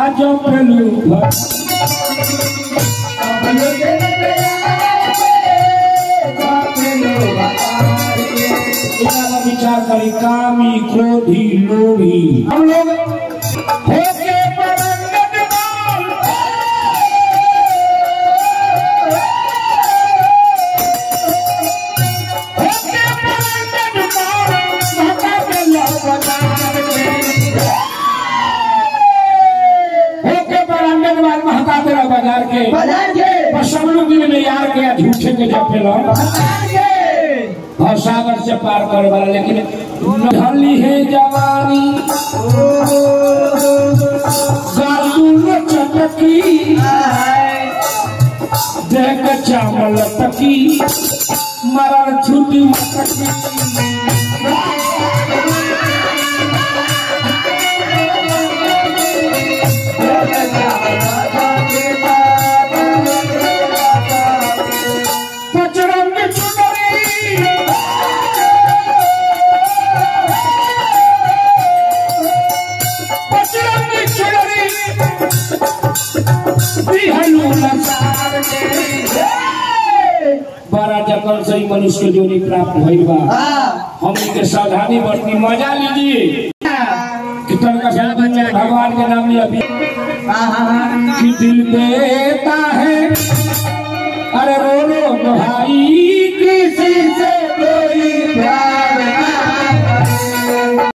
आज पेलू इतना विचार करी कामी क्रोधी लोभी हम लोग होके परंगत माल होके परंगत माल माता के लवदार के होके परंगत माल महता तेरा बाजार के बाजार के पर सब लोग दिन में यार के या झूठे के जपेला बाजार के और सागर से पार करे वाला लेकिन ढली है जवानी गालून चटकी देख चावल तकी मरण छुटी मटकी पचरंग चुनरी पचरंग चुनरी बिहलू लसार के बड़ा जतन से ही मनुष्य के जोनी प्राप्त भइल बा हमनी के सावधानी बरती मजा लीजिए कीर्तन का साथ में भगवान के नाम लिया अभी कि दिल देता है अरे रो रो भाई किसी से कोई प्यार